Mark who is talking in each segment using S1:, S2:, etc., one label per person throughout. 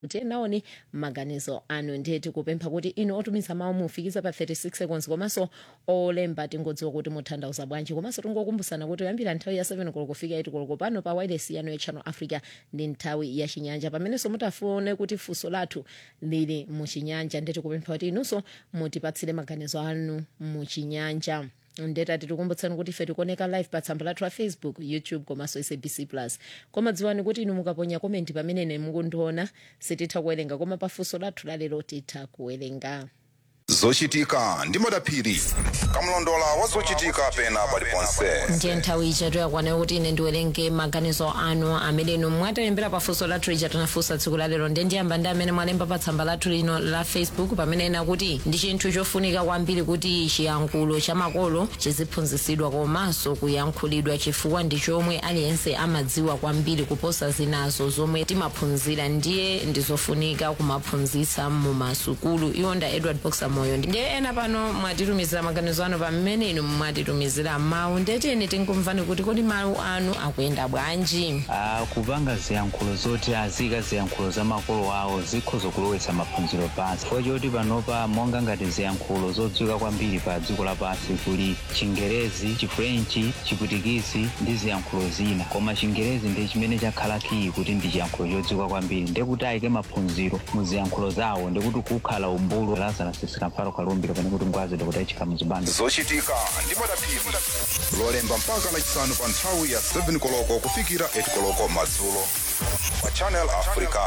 S1: kuti naoni maganizo anu ndiye tikupempha kuti inu otumiza mawu mufikize pa 36 seconds komanso olemba tingodziwa kuti mutanthauza bwanji komanso tingokumbutsana kuti kuyambira nthawi ya 7 koloko kufika 8 koloko pano pa wireless yanu ya channel africa ndi nthawi ya chinyanja pamenenso mutafune kuti funso lathu lili muchinyanja ndiye tikupempha kuti inunso mutipatsire maganizo anu muchinyanja ndeta tikukumbutsani kuti ife tikuoneka live pa tsamba lathu la facebook youtube komanso sabc plus koma dziwani kuti inu mukaponya komenti pamene mukundiona sititha kuwerenga koma pafunso lathu lalero titha kuwerenga
S2: zochitika ndi madaphiri kamlondola wa zochitika pena paliponse
S1: ndiye nthawi ija toyakwana kuti ine ndiwerenge maganizo anu amene inu mwatilembera pafunso lathu lija tinafunsa tsiku lalero ndiye ndiyamba ndi amene mwalemba pa tsamba lathu lino la facebook pamene ena kuti ndi chinthu chofunika kwambiri kuti chiyankhulo cha makolo chiziphunzitsidwa komanso kuyankhulidwa chifukwa ndi chomwe aliyense amadziwa kwambiri kuposa zinazo zomwe timaphunzira ndiye ndizofunika kumaphunzitsa mu masukulu iwo nda edward boxer moyo ndiye ena pano mwatitumizira maganizo anu pamene inu mwatitumizira mawu ndeteni tinkumvani kuti kodi mawu anu akuyenda bwanji
S3: Ah, kupanga ziyankhulo zoti azika ziyankhulo za makolo awo zikhoza kulowetsa maphunziro pansi chifukwa choti panopa monga ngati ziyankhulo zodziwika kwambiri pa dziko lapansi kuli chingerezi chifrenchi chiputikisi ndi ziyankhulo zina koma chingerezi ndi chimene chakhala kiyi kuti ndi chiyankhulo chodziwika kwambiri ndekuti ayike maphunziro mu ziyankhulo zawo ndikuti kukhala umbulu lazana sisikamfalo kalumbiro pane kuti ngwazi kuti achika muzibando
S2: zochitika ndi madaphiri lolemba mpaka lachisanu pa nthawi ya 7 koloko kufikira 8 koloko madzulo pa channel africa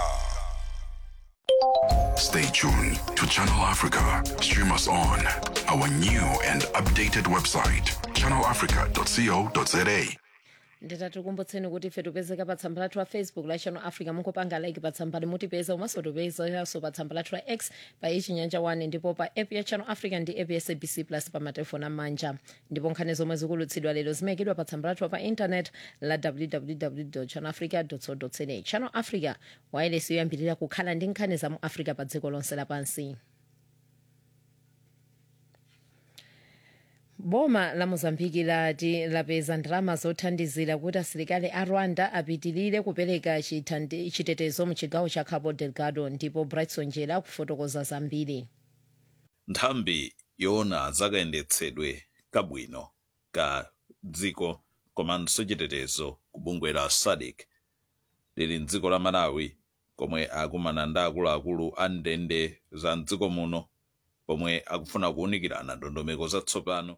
S4: Stay tuned to Channel Africa. Stream us on our new and updated website, channelafrica.co.za.
S1: nditatikumbutseni kuti ife tipezeka pa tsamba lathu la facebook la channel africa mukupanga like pa tsamba mutipeza umaso tipezekanso pa tsamba lathu la x pa ichinyanja 1 ndipo pa app ya channel africa ndi app ya sabc plus pa matelefoni amanja ndipo nkhani zomwe zikulutsidwa lero zimayikidwa pa tsamba lathu pa internet la www channel africa co za channel africa wireless yoyambirira kukhala ndi nkhani za mu africa pa dziko lonse lapansi boma la mozambiki lati lapeza ndalama zothandizira kuti asilikali a rwanda apitirire kupereka chithandi- chitetezo mu chigawo cha cabo delgado ndipo brightson jela akufotokoza zambiri
S5: nthambi yoona zakayendetsedwe kabwino ka dziko komanso chitetezo kubungwe la sadc lili mdziko la malawi komwe akumana ndi akuluakulu a ndende za mdziko muno pomwe akufuna kuwunikirana ndondomeko zatsopano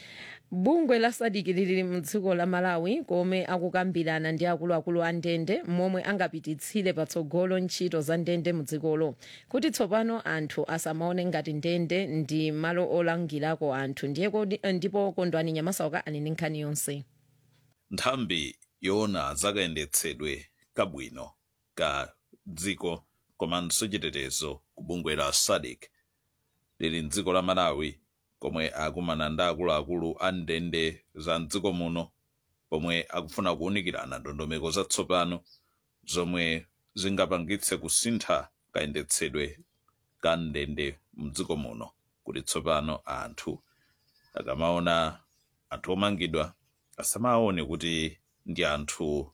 S1: bungwe la sadc lili mdziko la malawi komwe akukambirana ndi akuluakulu a ndende momwe angapititsire patsogolo ntchito za ndende mudzikolo kuti tsopano anthu asamaone ngati ndende ndi malo olangirako anthu ndiye kodi- ndipo kondwani nyamasauka ali ndi nkhani yonse
S5: nthambi yoona zakayendetsedwe kabwino ka dziko komanso chitetezo kubungwe la sadc lili mdziko la malawi komwe akumana ndi akuluakulu a ndende za mdziko muno pomwe akufuna kuwunikirana ndondomeko zatsopano zomwe zingapangitse kusintha kayendetsedwe ka ndende mdziko muno kuti tsopano anthu akamaona anthu omangidwa asamaone kuti ndi anthu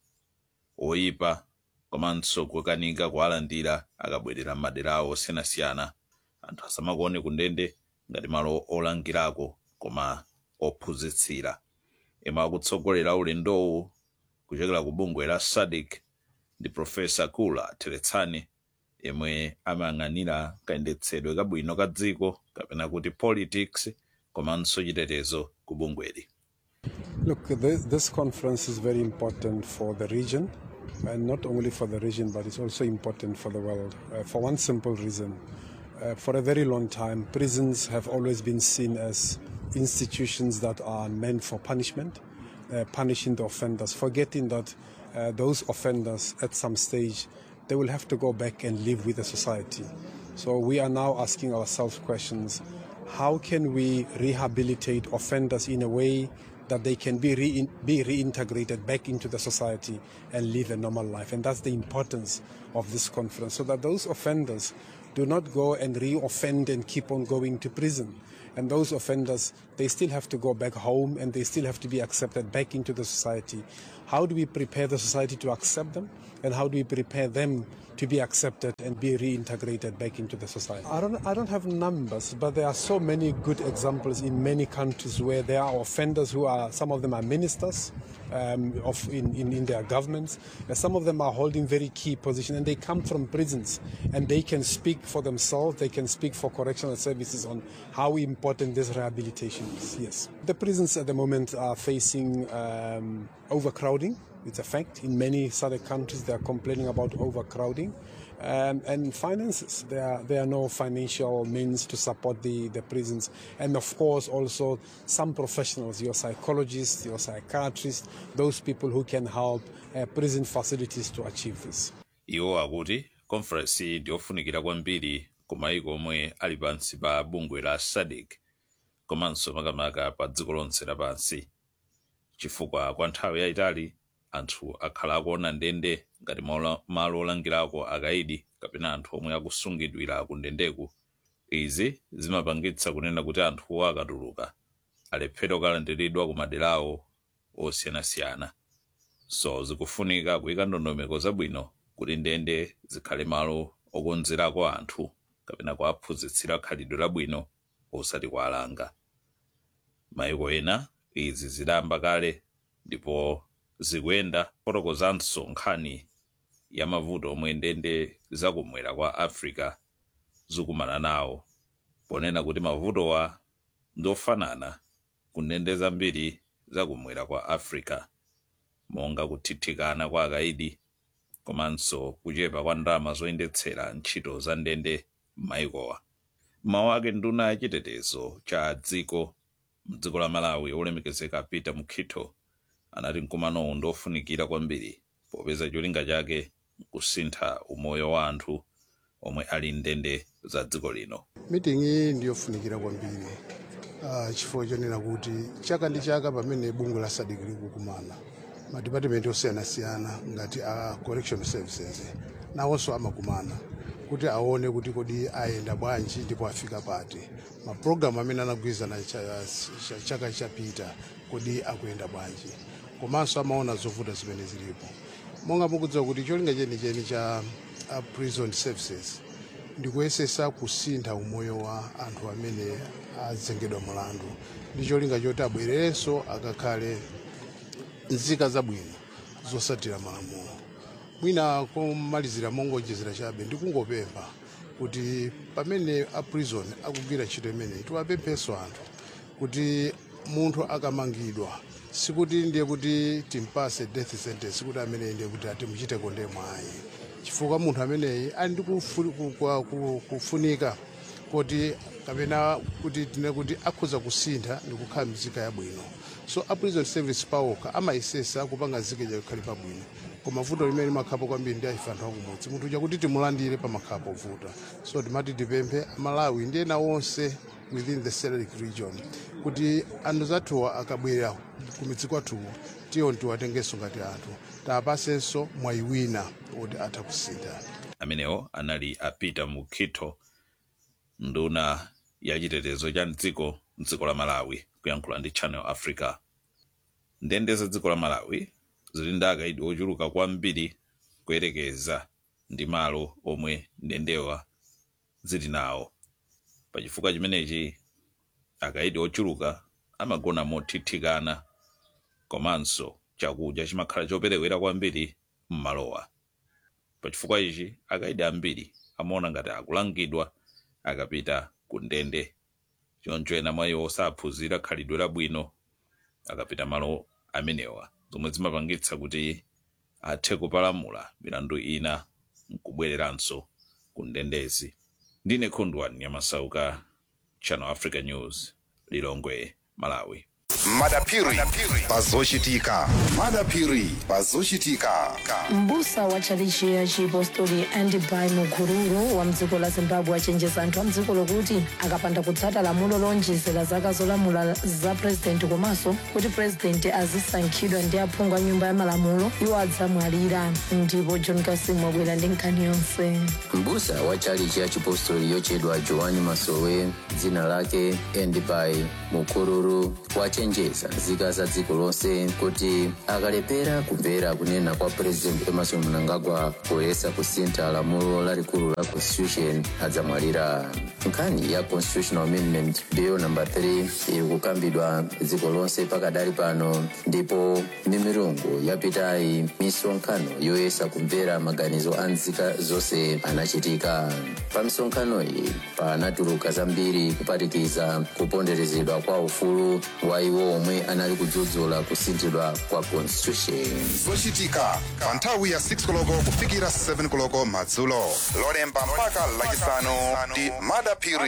S5: oyipa komanso kukanika kuwalandira akabwerera m'madera awo osiyanasiyana anthu asamakuone kundende ngati malo olangirako koma ophunzitsira imwe akutsogolera ulendowu kuchokera ku bungwe la sadc ndi profesa kula teletsani yemwe amayang'anira kayendetsedwe kabwino ka dziko kapena kuti politics komanso chitetezo ku bungweli
S6: Look, this, this conference is very important for the region, and not only for the region, but it's also important for the world. Uh, for one simple reason. Uh, for a very long time, prisons have always been seen as institutions that are meant for punishment, uh, punishing the offenders, forgetting that uh, those offenders at some stage they will have to go back and live with the society. So we are now asking ourselves questions how can we rehabilitate offenders in a way that they can be, re- be reintegrated back into the society and live a normal life? And that's the importance of this conference so that those offenders do not go and re-offend and keep on going to prison. And those offenders, they still have to go back home and they still have to be accepted back into the society. How do we prepare the society to accept them? And how do we prepare them to be accepted and be reintegrated back into the society? I don't, I don't have numbers, but there are so many good examples in many countries where there are offenders who are, some of them are ministers um, of in, in, in their governments. And some of them are holding very key positions and they come from prisons and they can speak for themselves, they can speak for correctional services on how important this rehabilitation is. Yes. The prisons at the moment are facing um, overcrowding. It's a fact. In many southern countries, they are complaining about overcrowding. Um, and finances. There are, there are no financial means to support the, the prisons. And of course, also some professionals, your psychologists, your psychiatrists, those people who can help uh, prison facilities to achieve this.
S5: iwo akuti conference ndiyofunikira kwambiri ku mayiko omwe ali pansi pa bungwe la sadc komanso makamaka pa dziko lonse lapansi chifukwa kwa nthawi yayitali anthu akhala akuona ndende ngati malo- malo olangirako akaidi kapena anthu omwe akusungidwira ku ndendeku izi zimapangitsa kunena kuti anthuwo akatuluka alephera kukalandiridwa ku maderawo osiyanasiyana so zikufunika kuyika ndondomeko zabwino kuti ndende zikhale malo okonzerako anthu kapena kuaphunzitsira khalidwe labwino osati kualanga mayiko ena izi zidayamba kale ndipo zikuyenda fotokozanso nkhani ya mavuto omwe ndende zakumwera kwa africa zikumana nawo ponena kuti mavutowa ndofanana ku ndende zambiri zakumwera kwa africa monga kuthithikana kwa akaidi komanso kuchepa kwa ndalama zoyendetsera ntchito za ndende m'mayikowa mawu ake nduna yachitetezo cha dziko mdziko la malawi olemekezeka peter mukhito anati mkumanowu ndofunikira kwambiri popeza cholinga chake kusintha umoyo wa anthu omwe ali ndende za dziko lino
S7: meeting iyi ndiyofunikira kwambiri uh, chifukwa chonena kuti chaka ndi chaka pamene bungwe la sadc likukumana madipatimenti osiyanasiyana ngati a correction services nawonso amakumana kuti aone kuti kodi ayenda bwanji ndipo afika pati mapulogalamu amene anagwirizana cha- cha- chaka chapita kodi akuyenda bwanji komanso amaona zovuta zimene zilipo monga mukudziwa kuti cholinga chenicheni cha uh, prison services ndikuyesesa kusintha umoyo wa anthu amene azengedwa mulandu ndi cholinga choti abwererenso akakhale nzika zabwino zosatira malamulo mwina komalizira mongonjezera chabe ndikungopempha kuti pamene a prison akugwira ntchito imeneyi tiwapemphenso anthu kuti munthu akamangidwa sikuti ndiye kuti timpase death sentence kuti ameneyi ndiye kuti atimuchiteko ndemwe ayi chifukwa munthu ameneyi ali ndi kufu- ku- kwa- ku- kufunika kuti kapena kuti tine kuti akhoza kusintha ndi kukhala mzika yabwino so a prison service pawokha amayesesa kupanga zikeja kukhale pabwino koma vuto limene limakhapo kwambiri ndi aife anthu akumudzi munthu chakuti timulandire pamakhala povuta so timati tipemphe amalawi ndi ena onse within the Select region kuti anthu zathuwa akabwera kumidzi kwathuwo tiyo tiwatengenso ngati anthu taapasenso mwayi wina kuti atha kusintha
S5: amenewo anali a peter mukhito nduna ya chitetezo cha mdziko mdziko la malawi kuyankhula ndi channel africa ndende za dziko la malawi zili ndi akaidi ochuluka kwambiri kuyerekeza ndi malo omwe ndendewa zili nawo pachifukwa chimenechi akaidi ochuluka amagona mothithikana komanso chakudya chimakhala choperewera kwambiri m'malowa pachifukwa ichi akaidi ambiri amaona ngati akulangidwa akapita ku ndende choncho ena mwa iwo saphunzira khalidwe labwino akapita malo amenewa zomwe zimapangitsa kuti athe kupalamula milandu ina nkubwereranso ku ndendezi ndine khundwani nyamasauka channel africa news lilongwe malawi
S2: madapiri pazochitika madapiri pazochitika
S8: mbusa wa tchalichi ya chipostori andibai mukururu wa mdziko la zimbabwe achenjeza anthu a mdziko lokuti akapanda kutsata lamulo lonjezera zaka zolamula za purezidenti komanso kuti purezidenti azisankhidwa ndi aphungu a nyumba ya malamulo iwo adzamwalira ndipo john kasimu wabwera ndi nkhani yonse
S9: mbusa wa tchalichi ya chipostori yochedwa joani masowe dzina lake endibai mukururu wachenjeza nzika za dziko lonse kuti akalepera kumvera kunena kwa president emerson mnangagwa poyesa kusintha lamulo lalikulu la constitution adzamwalira nkhani ya constitutional amendment bill number 3 iri kukambidwa dziko lonse pakadali pano ndipo mimirungu yapitayi misonkhano yoyesa kumvera maganizo a nzika zonse anachitika pa misonkhano iyi panatuluka zambiri kuphatikiza kuponderezedwa kwa ufulu wa iwo omwe anali kudzudzula kusinthidwa kwa constitution
S2: zochitika pa nthawi ya 6 koloko kufikira 7 koloko madzulo lolemba mpaka lachisanu ndi madapiri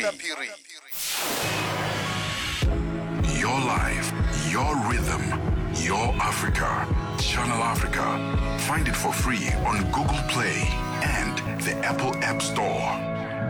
S4: Your life, your rhythm, your Africa. Channel Africa. Find it for free on Google Play and the Apple App Store.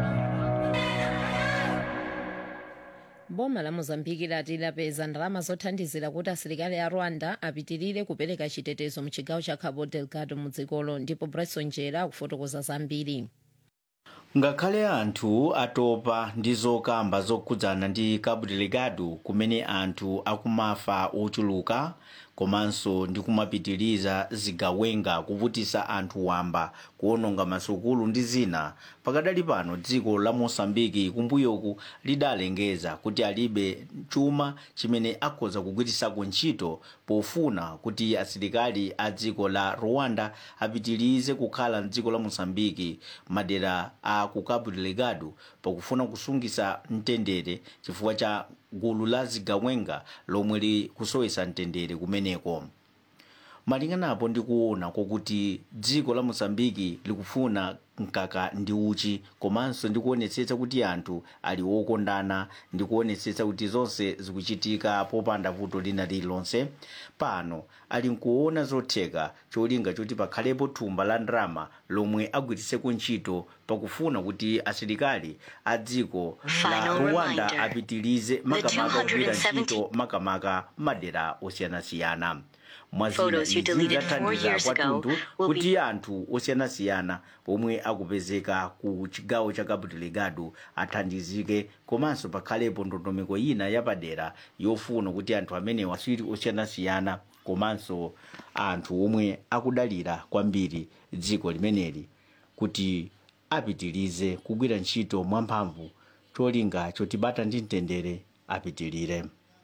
S1: boma la mozambiki lati lapeza ndalama zothandizira kuti asilikali a rwanda apitirire kupereka chitetezo mu chigawo cha cabo delgado mu dzikolo ndipo bryson jera akufotokoza zambiri
S10: ngakhale anthu atopa ndi zokamba zokhudzana ndi cabo delgado kumene anthu akumafa ochuluka komanso ndi kumapitiriza zigawenga kuvutisa anthu wamba kuononga masukulu ndi zina pakadali pano dziko la mosambiki kumbuyoku lidalengeza kuti alibe chuma chimene akhoza kugwirisako ntchito pofuna kuti asilikali a dziko la rwanda apitirize kukhala mdziko la mosambiki madera a ku cabo delgado pakufuna kusungisa mtendere chifukwa cha gulu la zigawenga lomwe likusowesa mtendere kumeneko malinganapo ndi kuona kwakuti dziko la mosambiki likufuna mkaka ndi uchi komanso ndi kuonetsetsa kuti anthu ali wokondana ndi kuonetsetsa kuti zonse zikuchitika popanda vuto lina lililonse pano ali nkuona zotheka cholinga choti pakhalepo thumba la ndalama lomwe agwiritseko ntchito pakufuna kuti asilikali a dziko la
S11: Final
S10: rwanda
S11: reminder.
S10: apitirize makamaka kugwira ntchito makamaka madera osiyanasiyana mwazina
S11: Photos you
S10: izi
S11: deleted four
S10: zathandiza
S11: years ago
S10: kwathunthu
S11: will be-
S10: kuti anthu osiyanasiyana omwe akupezeka ku chigawo cha cabo delgado athandizike komanso pakhalepo ndondomeko ina yapadera yofuna kuti anthu amenewa asiri osiyanasiyana komanso anthu omwe akudalira kwambiri dziko limeneli kuti apitirize kugwira ntchito mwamphamvu cholinga chotibata ndi mtendere apitirire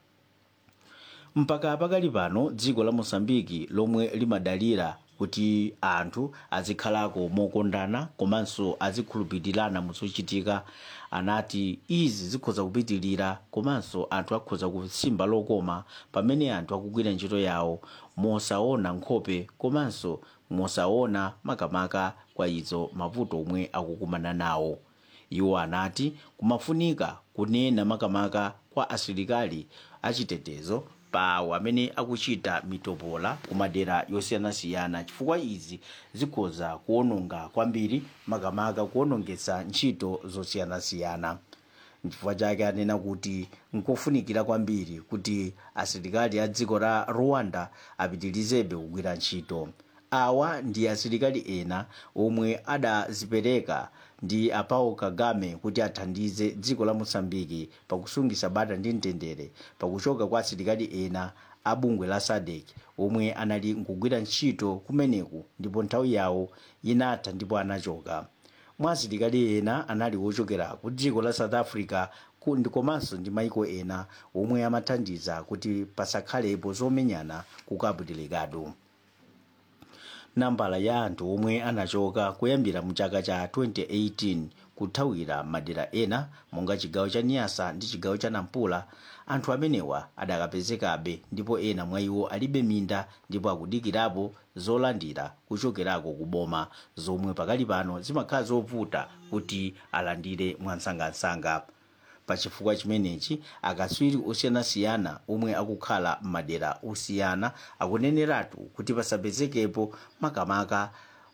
S10: mpaka pakali pano dziko la mosambiki lomwe limadalira kuti anthu azikhalako mokondana komanso azikhulupirirana muzochitika anati izi zikhoza kupitirira komanso anthu akhoza kusimba lokoma pamene anthu akugwira ntchito yawo mosaona nkhope komanso mosaona makamaka kwa izo mavuto omwe akukumana nawo iwo anati kumafunika kunena makamaka kwa asilikali achitetezo pawo amene akuchita mitopola kumadera yosiyanasiyana chifukwa izi zikhoza kuononga kwambiri makamaka kuonongetsa ntchito zosiyanasiyana nchifukwa chake anena kuti nkofunikira kwambiri kuti asilikali a dziko la rwanda apitirizebe kugwira ntchito awa ndi asilikali ena omwe adazipereka ndi a Paul Kagame kuti athandize dziko la mosambiki pakusungisa bata ndi mtendere pakuchoka kwa asilikali ena a bungwe la sadek omwe anali nkugwira ntchito kumeneku ndipo nthawi yawo inatha ndipo anachoka mwa asilikali ena anali wochokera ku dziko la south africa ku- ndi komanso ndi maiko ena omwe amathandiza kuti pasakhalepo zomenyana ku cabo delgado nambala ya anthu omwe anachoka kuyambira mu chaka cha 2018 kuthawira madera ena monga chigawo cha niasa ndi chigawo cha nampula anthu amenewa adakapezekabe ndipo ena mwa iwo alibe minda ndipo akudikirapo zolandira kuchokerako ku boma zomwe pakali pano zimakhala zovuta kuti alandire mwansangansanga pa chifukwa chimenechi akatswiri osiyanasiyana omwe akukhala m'madera osiyana akuneneratu kuti pasapezekepo makamaka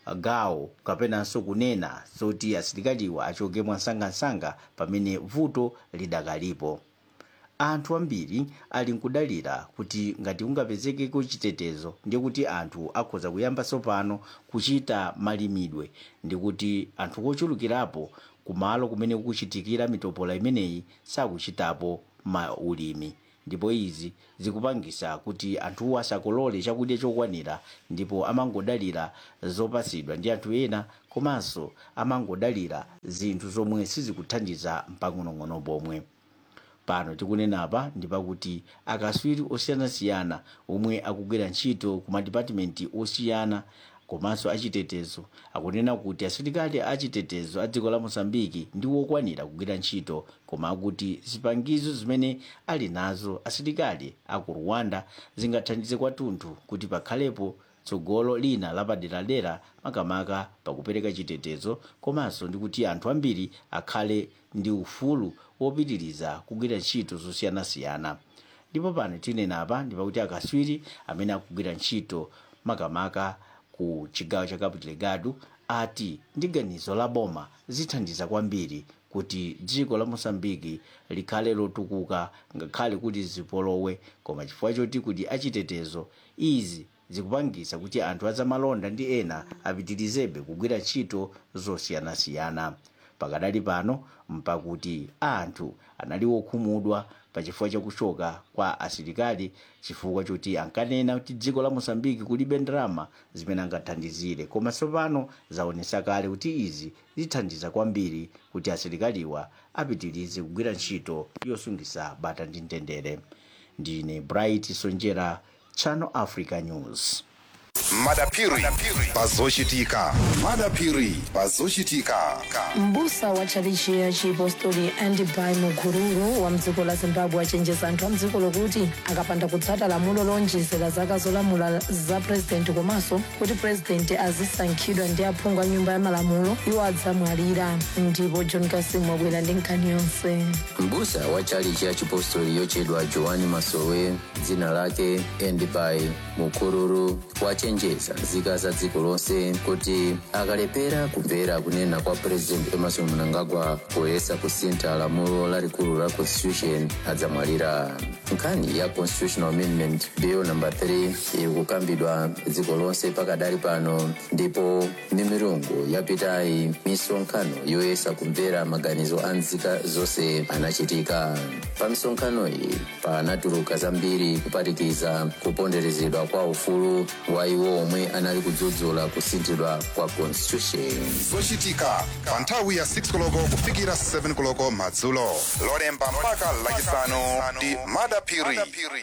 S10: gawo kapenanso kunena zoti asilikaliwa achoke mwansangansanga pamene vuto lidakalipo anthu ambiri ali nkudalira kuti ngati kungapezekeko chitetezo ndiye kuti anthu akhoza kuyamba tsopano kuchita malimidwe ndi kuti anthu ochulukirapo kumalo kumene kukuchitikira mitopola imeneyi sakuchitapo maulimi ndipo izi zikupangisa kuti anthuwo asakolole chakudya chokwanira ndipo amangodalira zopasidwa ndi anthu ena komanso amangodalira zinthu zomwe sizikuthandiza mpang'onong'ono pomwe pano tikunenapa ndi pakuti akatswiri osiyanasiyana omwe akugwira ntchito ku madipatimenti osiyana komanso achitetezo akunena kuti asilikali achitetezo a dziko la mosambiki ndi wokwanira kugwira ntchito koma akuti zipangizo zimene ali nazo asilikali aku rwanda zingathandize kwathunthu kuti pakhalepo tsogolo lina lapaderadera makamaka pakupereka chitetezo komanso ndi kuti anthu ambiri akhale ndi ufulu wopitiriza kugwira ntchito zosiyanasiyana ndipo pano tinenapa ndi pakuti akatswiri amene akugwira ntchito makamaka ku chigawo cha cabo delgado ati ndi ganizo la boma zithandiza kwambiri kuti dziko la mosambiki likhale lotukuka ngakhale kuti zipolowe koma chifukwa choti kuti achitetezo izi zikupangisa kuti anthu azamalonda ndi ena apitirizebe kugwira ntchito zosiyanasiyana pakadali pano mpakuti anthu anali wokhumudwa pachifukwa chakuchoka kwa asilikali chifukwa choti ankanena kuti dziko la mosambiki kulibe ndalama zimene angathandizire koma tsopano zaonesa kale kuti izi zithandiza kwambiri kuti asilikaliwa apitirize kugwira ntchito yosungisa bata ndi mtendere ndine bright sonjera channel africa news
S2: madapiri pazochitika madapiri pazochitika
S8: mbusa wa tchalichi ya chipostori andibai mukururu wa mdziko la zimbabwe achenjeza anthu a mdziko lokuti akapanda kutsata lamulo lonjezera zaka zolamula za purezidenti komanso kuti purezidenti azisankhidwa ndi aphungu a nyumba ya malamulo iwo adzamwalira ndipo john kasimu wabwera ndi nkhani yonse
S9: mbusa wa tchalichi ya chipostori yochedwa joani masowe dzina lake endibai mukururu wachenjeza nzika za dziko lonse kuti akalepera kumvera kunena kwa president emerson mnangagwa poyesa kusintha lamulo lalikulu la constitution adzamwalira nkhani ya constitutional amendment bill number 3 ikukambidwa dziko lonse pakadali pano ndipo mimirungu yapitayi misonkhano yoyesa kumvera maganizo a nzika zonse anachitika pa misonkhano iyi panatuluka zambiri kuphatikiza kuponderezedwa kwa ufulu wa iwo omwe anali kudzudzula kusinthidwa kwa constitution
S2: zochitika pa nthawi ya 6 koloko kufikira 7 koloko madzulo lolemba mpaka lachisanu ndi madapiri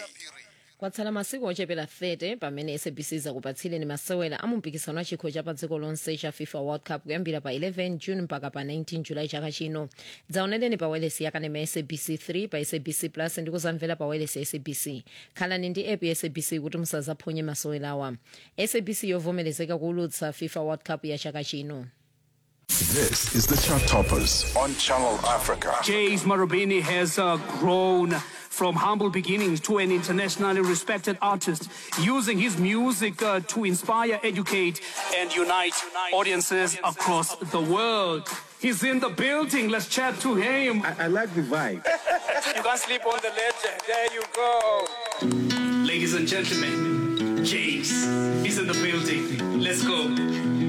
S1: kwatsala masiku ochepera 30 pamene sabc zakupatsireni masewera a mumpikisano wa chikho cha pa dziko lonse cha fifa world cup kuyambira pa 11 june mpaka pa 19 julayi chaka chino dzaonereni pa welesi yakanema ya sabc 3 pa sabc plus ndi kuzamvera pa welesi ya sabc khalani ndi app ya sabc kuti musazaphonye masewerawa sabc yovomerezeka kuulutsa fifa world cup ya chaka chino
S4: This is the Chart Toppers
S2: on Channel Africa.
S11: James Marubeni has uh, grown from humble beginnings to an internationally respected artist, using his music uh, to inspire, educate, and unite audiences across the world. He's in the building. Let's chat to him. I, I like the vibe. you can't sleep on the legend. There you go. Ladies and gentlemen, James is in the building. Let's go.